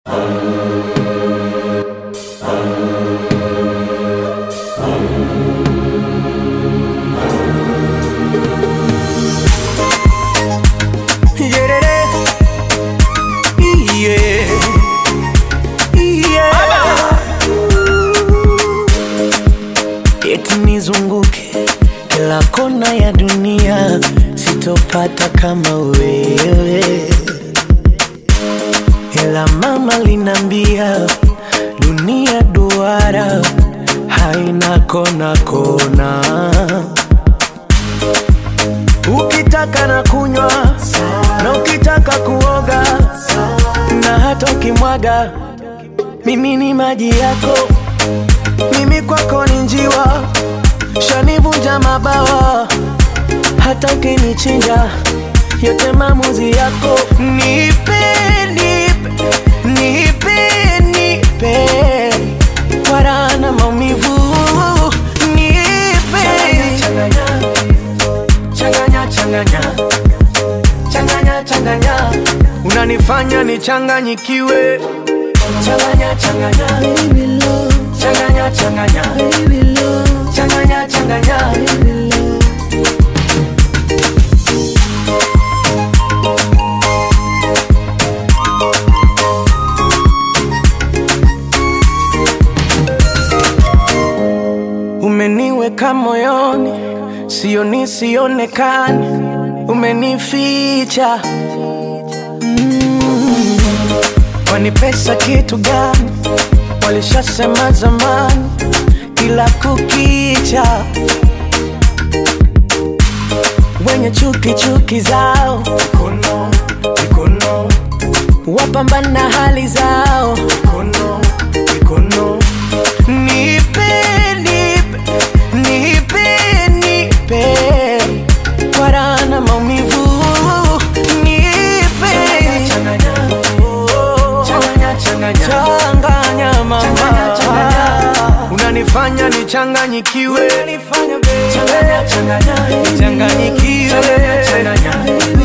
kona ya dunia sitopata kama wewe, ila mama linambia dunia duara haina kona kona. Ukitaka na kunywa na ukitaka kuoga na hata ukimwaga, mimi ni maji yako, mimi kwako ni njiwa, shanivunja mabawa, hata ukinichinja, yote maamuzi yako. Nipe, nipe, nipe, nipe kwa raha na maumivu, nipe changanya, changanya, changanya, changanya, unanifanya nichanganyikiwe. Changanya, changanya, baby love. Changanya, changanya, baby love. Changanya, changanya, baby love. Umeniweka moyoni, sio nisionekane, umenificha Kwani pesa kitu gani? Walishasema zamani, kila kukicha wenye chuki chuki zao mikono, mikono, wapambana hali zao mikono, mikono. Nipe, nipe, nipe, nipe kwa raha na maumivu, nipe Oh, changanya mama, unanifanya nichanganyikiwe, changanyikiwe